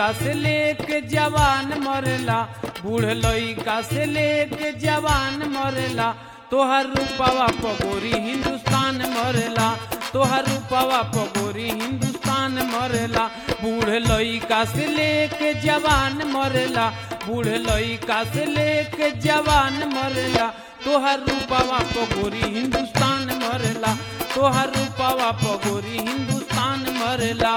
लइका से लेके जवान मरेला बूढ़ लइका से लेके जवान मरेला तोहर रूपवा पगोरी हिंदुस्तान मरेला तोहर रूपवा पगोरी हिंदुस्तान मरेला बूढ़ लइका से लेके जवान मरेला बूढ़ लइका से लेके जवान मरेला तोहर रूपवा पगोरी हिंदुस्तान मरेला तोहर रूपवा पगोरी हिंदुस्तान मरेला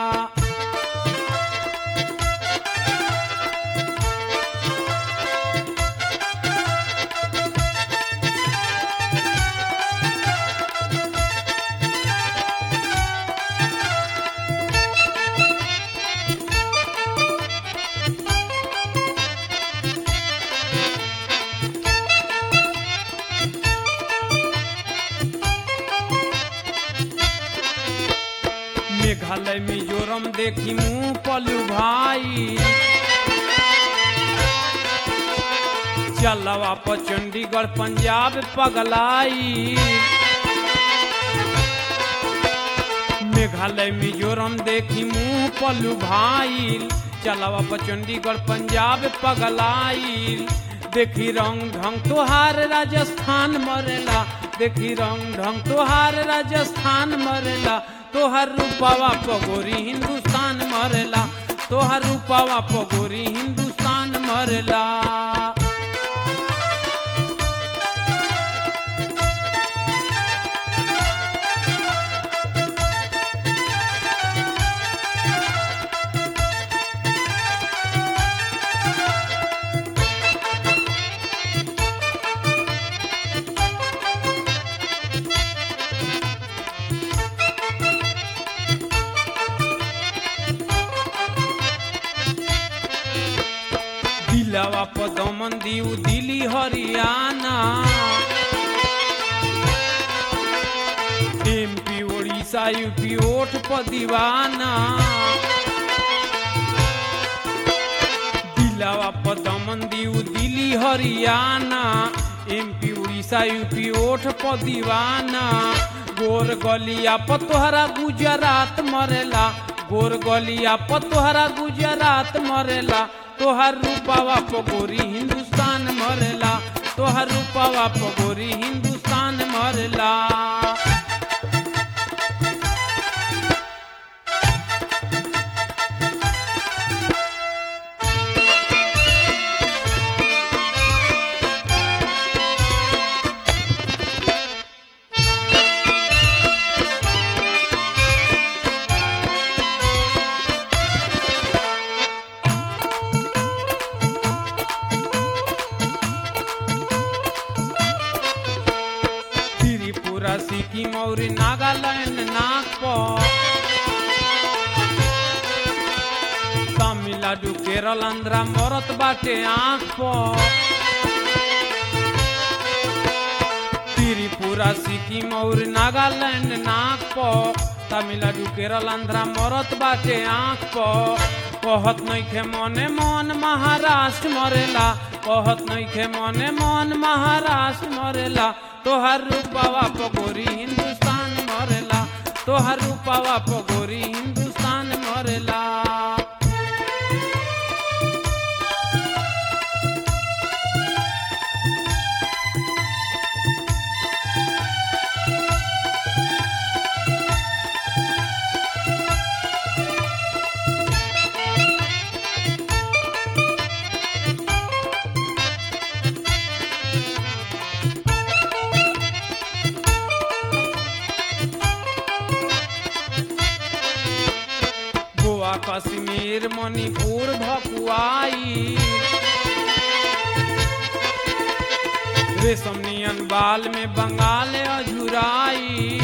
मेघालय मिजोरम देखी मुंह पलू भाई चलवा पर चंडीगढ़ पंजाब पगलाई मेघालय मिजोरम देखी मुंह पलू भाई चलवा पर चंडीगढ़ पंजाब पगलाई देखी रंग ढंग तोहार राजस्थान मरेला देखी रंग ढंग तोहार राजस्थान मरेला तोहर रूपावा पगोरी हिंदुस्तान मरेला तोहर रूपावा पगोरी हिंदुस्तान मरेला दिलवा पर दमन दीऊ दिल्ली हरियाणा एमपी उड़ीसा यूपी ओठ पर दीवाना दिलवा पर दमन दीऊ दिल्ली हरियाणा एमपी उड़ीसा यूपी ओठ पर दीवाना गोर गलिया पर तोहरा गुजरात मरेला गोर गलिया पर तोहरा गुजरात मरेला तोहर रूपावा पगोरी हिंदुस्तान मरेला तोहर रूपावा पगोरी हिंदुस्तान मरेला त्रिपुरा सिक्किम और नागालैंड नागपुर तमिलनाडु केरल आंध्रा मरत बाटे आँख पर त्रिपुरा सिक्किम और नागालैंड नागपुर तमिलनाडु केरल आंध्रा मरत बाटे आँख पर कहत नइखे मने मन महाराष्ट्र मरेला कहत नइखे मने मन महाराष्ट्र मरेला तोहर रूपावा पगोरी हिंदुस्तान मरेला तोहर रूपावा पगोरी हिंदुस्तान मरेला गोवा कश्मीर मणिपुर भकुआई रेशम नियन बाल में बंगाल अझुराई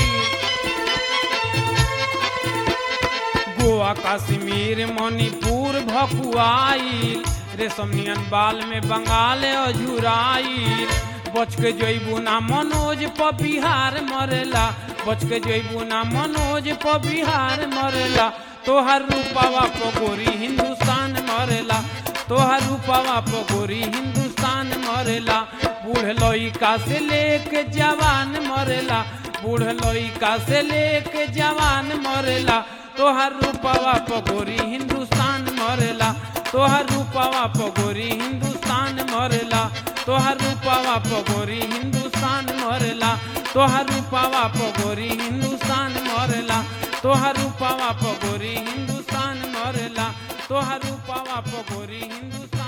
गोवा कश्मीर मणिपुर भकुआई रेशम नियन बाल में बंगाल अझुराई बच के जइबू ना मनोज प बिहार मरेला बच के जइबू ना मनोज प बिहार मरेला तोहर रूपावा पगोरी हिंदुस्तान मरेला तोहर रूपावा पगोरी हिंदुस्तान मरेला बूढ़ लइका से लेके जवान मरेला बूढ़ लइका से लेके जवान मरेला तोहर रूपवा पगोरी हिंदुस्तान मरेला तोहर रूपवा पगोरी हिंदुस्तान मरेला तोहर रूपवा पगोरी हिंदुस्तान मरेला तोहर रूपवा पगोरी हिंदुस्तान मरेला तोहर रूपवा पगोरी हिंदुस्तान मरेला तोहर रूपवा पगोरी हिंदुस्तान